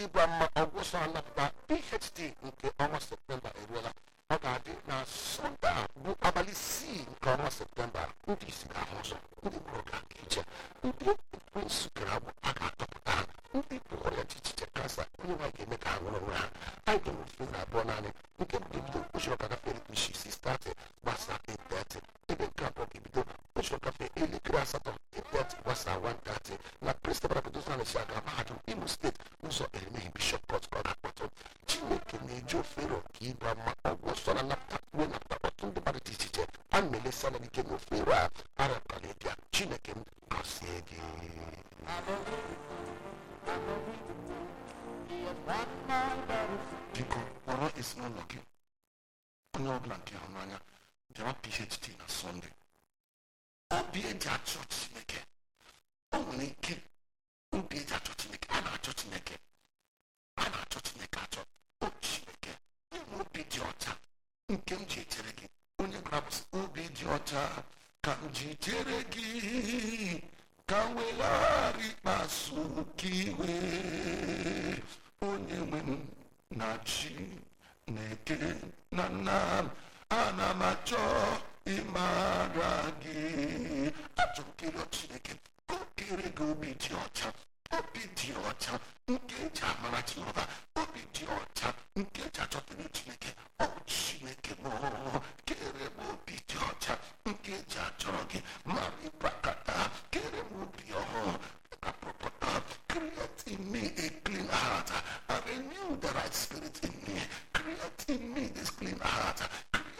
ịgwa mma ọgwụsọ anapụta phd nke ọnwa septemba eruola ọ ga-adị na sọnde a bụ abalị isii nke ọnwa septemba ndị isi ga-ahụ ụzọ ndị gburu ga ije ndị ekwensu gara agbụ a ga-atọpụta ha ndị bụ ọrịa dị iche iche kansa onye nwaanyị ga-eme ka ha nwere onwe ha anyị ga-enwe ofe na abụọ naanị nke bụ ebido ụzọ gafere isi isi stati gbasa 830 ebe nke abụọ ga-ebido ụzọ gafe elekere asatọ 830 gbasa 130 na prịnsịpal pedozanesi aga mahadum imo steeti ụzọ erimeghi bishọp pọt ka ọ ga-akpọtụ chineke na-eji ofero ka ịgba mma ọgwụ ọsọ na napụta uwe napụta ọtụtụ ndị mmadụ dị iche iche a na-elesa na ike na ofero a arapụtala ịbịa chineke m gọzie gị biko kpọrọ ezinụlọ gị onye ọbụla nke hụrụ n'anya bịawa phd na sọnde obi eji achọ chineke o nwere ike obi eji achọ chineke a na-achọ chineke a na-achọ chineke achọ o chineke inwe obi dị ọcha nke m ji echere gị onye gwara bụ sị, obi dị ọcha ka m ji chere gị ka m weghara ikpeazụ ka iwe onye nwe m na chi na-eke na nna m ana m achọ ịmara gị achọ m kere chineke ka o kere gị obi dị ọcha obi dị ọcha nke eji amara jehova obi dị ọcha nke eji achọtara chineke ọ bụ chineke m kere m obi dị ọcha nke eji achọrọ gị